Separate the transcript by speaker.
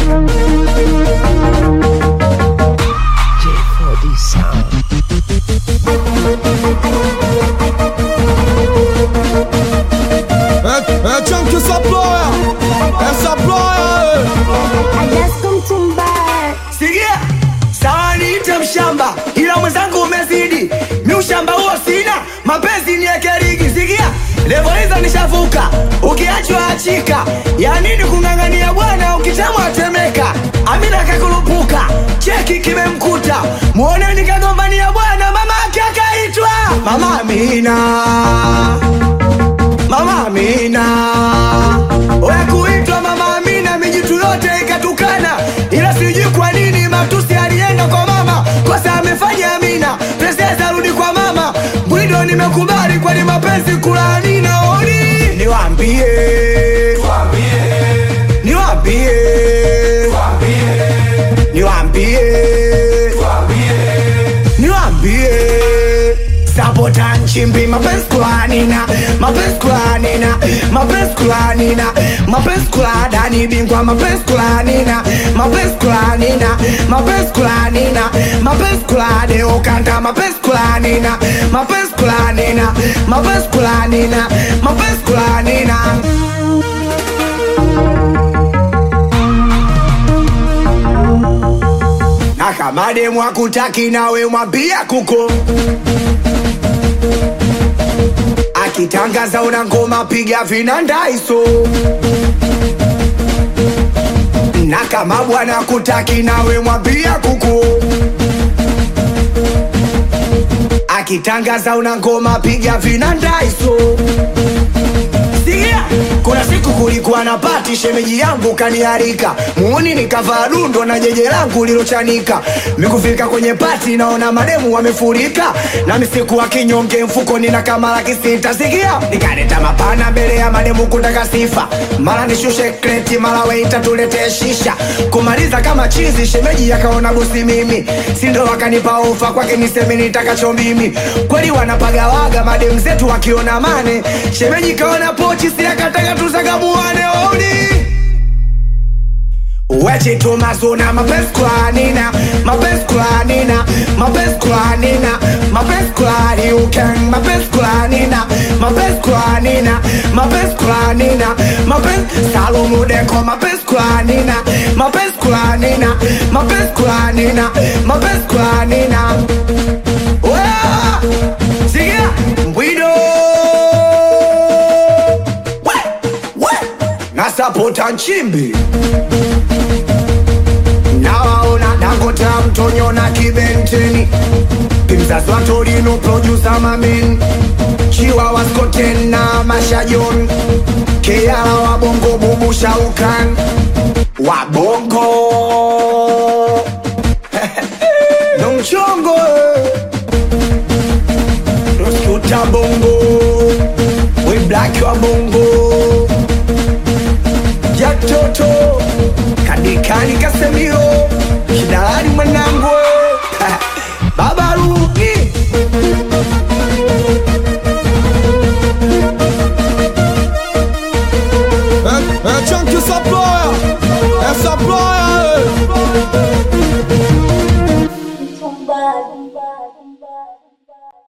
Speaker 1: J4D Sound.
Speaker 2: É, é tchan que essa ploia, essa ploia,
Speaker 3: Sikia, sawa niite mshamba, ila mwenzangu umezidi. Mi ushamba huo sina, mapenzi ni ekerigi. Sikia, levo hizo nishavuka, ukiachwa achika. Ya nini kung'ang'ania bwana, ukitamwa temeka. Amina kakulupuka, cheki kimemkuta. Muoneni kagombania bwana, mama ake akaitwa Mama Amina. Mama Amina Oya kuitwa Mama Amina mijitu yote ikatukana, ila sijui kwa nini matusi alienda kwa mama, kosa amefanya Amina. Princess arudi kwa mama, mwindo nimekubali, kwani mapenzi kulaani naoni. Niwaambie, niwaambie, niwaambie, niwaambie Sabota nchimbi mapenzi kulanina mapenzi kulanina mapenzi kulanina mapenzi kuladani bingwa mapenzi kulanina mapenzi kulanina mapenzi kulanina mapenzi kulade ukanda mapenzi kulanina mapenzi kulanina mapenzi kulanina mapenzi kulanina na kama demu akutaki nawe mwambia kuko akitangaza una ngoma piga vinandaiso na kama bwana kutaki nawe mwambia kuku akitangaza una ngoma piga vinandaiso Sikia, kuna siku kulikuwa na pati, shemeji yangu kaniarika, muuni nikavaa dundo na jeje langu lilochanika. Mikufika kwenye pati, naona mademu wamefurika, nami sikuwa kinyonge, mfukoni na kama laki sita. Sikia, nikaleta mapana mbele ya mademu kutaka sifa, mara nishushe kreti, mara weita tuletee shisha, kumaliza kama chizi. Shemeji akaona bosi mimi, sindo wakanipa ofa kwake niseme nitakacho mimi. Kweli wanapagawaga mademu zetu wakiona mane, shemeji kaona pochi siakataka tuzagamuane oni Weche tumazona mapenzi kulanina mapenzi kulanina mapenzi kulanina mapenzi kulani uken mapenzi kulanina mapenzi kulanina mapenzi kulanina mapenzi salomudeko mapenzi kulanina mapenzi kulanina mapenzi kulanina mapenzi kulanina Wea! Sikia mbwido We! We! nasapota nchimbi nawaona Dangote mtonyo na kibenteni pimzazi wa Torino producer mamen chiwa wa Skoten na mashajon keala wa bongo bubu shaukan wa bongo no mchongo Roskuta bongo we black wa bongo jatoto kadikani kasemiro kidalali mwanangu